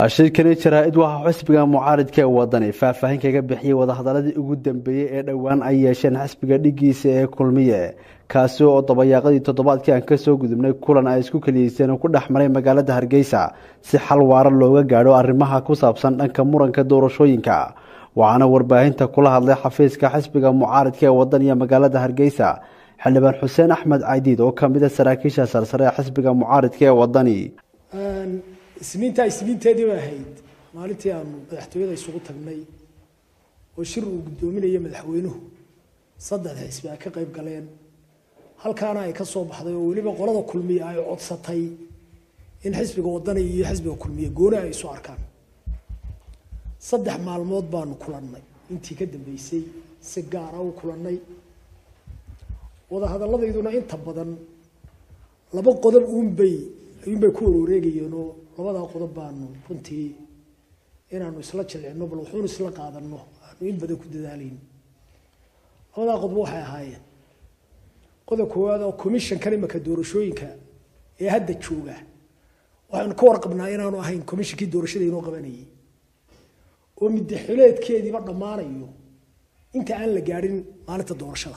shirkani jaraa-id waxaa xisbiga mucaaridka ee wadani faahfaahin kaga bixiyey wadahadaladii ugu dambeeyey ee dhowaan ay yeesheen xisbiga dhigiisa ee kulmiye kaasi oo dabayaaqadii toddobaadkii aan kasoo gudubnay kulan ay isku keliyeyseen oo ku dhex maray magaalada hargeysa si xal waara looga gaadho arrimaha ku saabsan dhanka muranka doorashooyinka waxaana warbaahinta kula hadlay xafiiska xisbiga mucaaridka ee wadan iyo magaalada hargeysa xildhibaan xuseen axmed caydiid oo kamid a saraakiisha sarsare ee xisbiga mucaaridka ee wadani isniintaa isniinteedii bay ahayd maalintii aanu madaxtooyada isugu tagnay oo shir uu guddoominaya madaxweynuhu saddex xisbi ay ka qayb galeen halkaana ay ka soo baxday oo weliba qolada kulmiye ay codsatay in xisbiga wadani iyo xisbiga kulmiye gooni ay isu arkaan saddex maalmood baanu kulannay intii ka dambeysay si gaara u kulannay wadahadalladayduna inta badan laba qodob uunbay ayuunbay ku warwareegayeen oo labadaa qodob baanu runtii inaanu isla jilcino bal wuxuunu isla qaadano aanu in badan ku dadaalayn labadaa qodob waxay ahaayeen qodob koowaad oo commissionkan imaka doorashooyinka ee hadda jooga waxaynu ka warqabnaa inaanu ahayn commissionkii doorashada inoo qabanayay oo middaxileedkeediiba dhammaanayo inta aan la gaadhin maalinta doorashada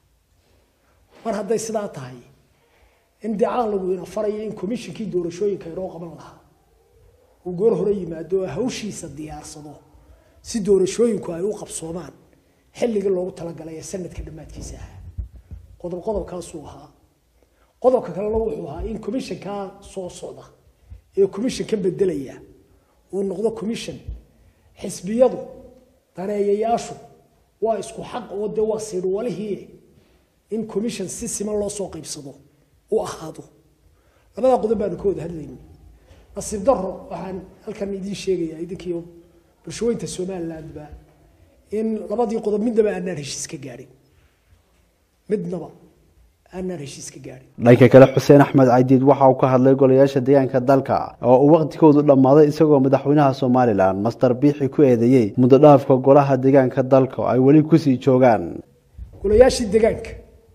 mar hadday sidaa tahay in dicaalgu ina faraya in commissionkii doorashooyinka inoo qaban lahaa uu goor hore yimaado oo hawshiisa diyaarsado si doorashooyinku ay u qabsoomaan xilligii loogu talagalay ee sanadka dhammaadkiisa ahaa qodob qodobkaasuu ahaa qodobka kalena wuxuu ahaa in commissionkaa soo socda ee commissionka bedelaya uu noqdo commission xisbiyadu daneeyayaashu waa isku xaq oo dee waa siidhwalihii in commission si siman loo soo qaybsado u ahaado labadaa qodob baanu ka wada hadlaynay nasiib daro waxaan halkan idiin sheegayaa idinkiiyo bulshooyinta somalilandba in labadii qodob midnaba aanaan heshiis ka gaadhin midnaba aanaan heshiis ka gaadhin dhanka kale xuseen axmed caydiid waxa uu ka hadlay golayaasha deegaanka dalka oo uu waqtigoodu dhammaaday isagoo madaxweynaha somalilan master biixi ku eedeeyey muddo dhaafka golaha deegaanka dalka ay weli kusii joogaan golayaashii deegaanka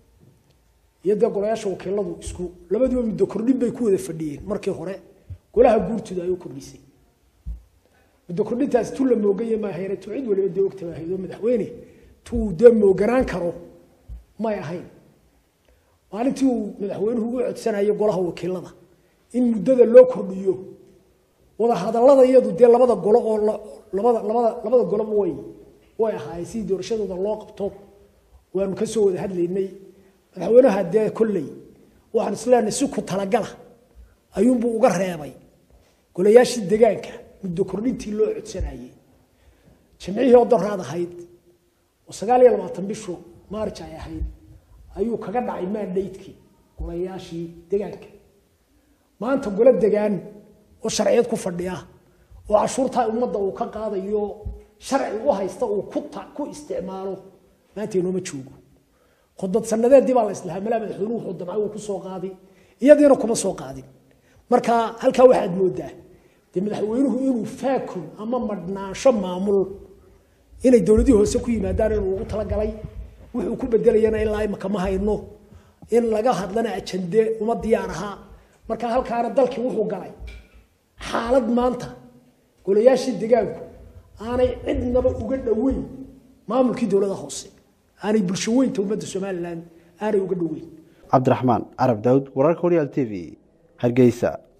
iyo dee golayaasha wakiiladu isku labaduba muddo kordhin bay ku wada fadhiyeen markii hore golaha guurtooda ay u kordhisay muddo kordhintaasi tu la moogaya maahayne tu cid waliba dee ogta maahayd oo madaxweyne tuu dee mooganaan karo may ahayn maalintii uu madaxweynuhu ugu codsanayo golaha wakiilada in muddada loo kordhiyo wada hadallada iyadu dee labada golo oo labada labada labada goloba way way ahaayeen sidii doorashadooda loo qabto waanu ka soo wada hadlaynay madaxweynaha dee kolley waxaan isleenahay si ku talagala ayuunbuu uga reebay golayaashii deegaanka muddo kordhintii loo codsanayey jimcihii oo daraad ahayd oo sagaal iyo labaatan bishu maarj ay ahayd ayuu kaga dhacay maandhaydkii golayaashii deegaanka maanta golo degaan oo sharciyad ku fadhiya oo cashuurtaa ummadda uu ka qaadayo sharci u haysta uu ku isticmaalo maanta inooma joogo khudbad sanadeedii baa la islahaa malaa madaxweynuhu wuxuu damcay uu ku soo qaadi iyadiina kuma soo qaadin marka halkaa waxaad moodaa dee madaxweynuhu inuu faakun ama madhnaansho maamul inay dowladihii hoose ku yimaadaan inuu ugu talagalay wuxuu ku bedelayana ilaa imaka ma hayno in laga hadlana ajande uma diyaar ahaa marka halkaana dalkii wuxuu galay xaalad maanta golayaashii degaanku aanay cidnaba uga dhoweyn maamulkii dowlada hoose aanay bulsho weynta ummadda somalilan aanay uga dhoweyn cabdiraxmaan carab daawud wararka horyaal t v hargeysa